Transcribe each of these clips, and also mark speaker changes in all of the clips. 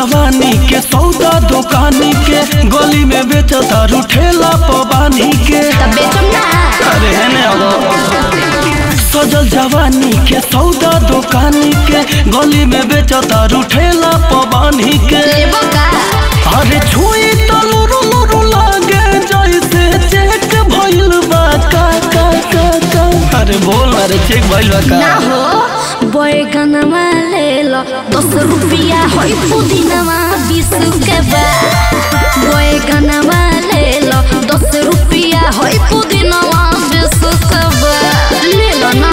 Speaker 1: जवानी के सौदा दुकानी के गली में बेचता ठेला पबानी के
Speaker 2: तब बेचम ना
Speaker 1: अरे है ने अगो सजल जवानी के सौदा दुकानी के गली में बेचता ठेला पबानी के
Speaker 2: लेबो का
Speaker 1: अरे छुई तो लुरु लुरु लागे जैसे चेक भइल बा का का का का अरे बोल अरे चेक भइल बा का
Speaker 2: ना हो बैगनमा ले लो दस रुपया होई पुदीनमा बीस के बा बैगनमा ले लो दस रुपया होई पुदीनमा बीस के बा ले लो ना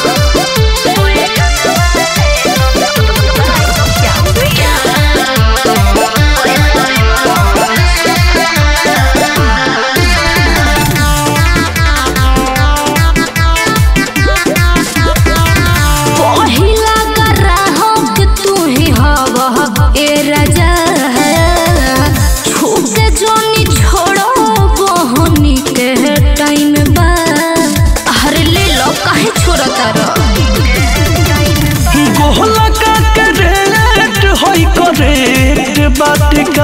Speaker 2: पहिला ग्राहक तू ही हवा ए राजा छूके जोनी छोड़ो बहनी के टाइम बा अरे ले लो काहे छोड़ता रह
Speaker 1: गोहला का करेक्ट होई करेक्ट बात का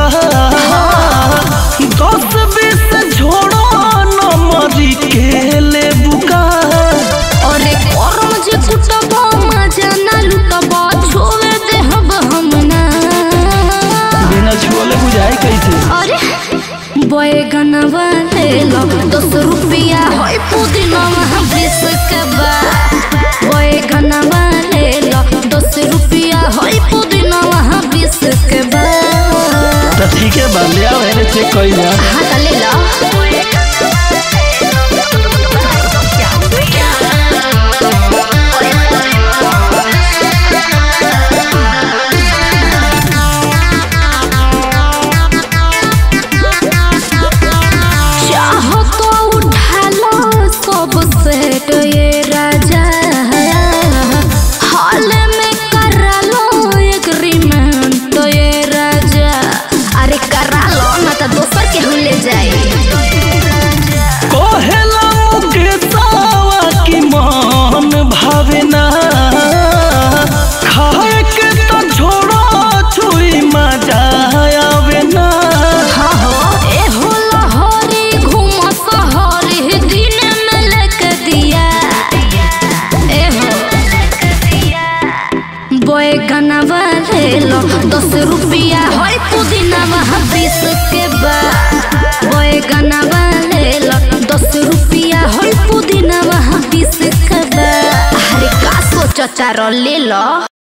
Speaker 1: दस बीस झोड़ो नंबरी के ले बुका
Speaker 2: अरे करम जे कुटब मजा ना लुटब छोड़ दे हम हम ना
Speaker 1: बिना छुअले बुझाई कैसे
Speaker 2: अरे बैगनवा ले लो दस रुपया होई पुदीनवा बीस के बा बैगनवा ले लो दस रुपया होई पुदीनवा बीस के बा
Speaker 1: तो ठीक है बा ले आओ एने चेक कइल जा
Speaker 2: हाँ तो ले लो चाहो तो उठा लो सब सेट ये राजा हाल में करा लो एग्रीमेंट ये राजा अरे करा लो ना तो दोसर के हम ले जाए
Speaker 1: कोहेला मुके सावा की मान भावे ना खाए के तो छोड़ो छुई मजा आवे ना
Speaker 2: हाँ हो ए हो लहरी घूम सहरी दिन में लेके दिया ए हो बैगनवा ले लो दस रुपया होई पुदीनवा बीस के बा बैगनवा ले लो दस रुपया होई पुदीनवा बीस के बा अरे का सोचता रो ले लो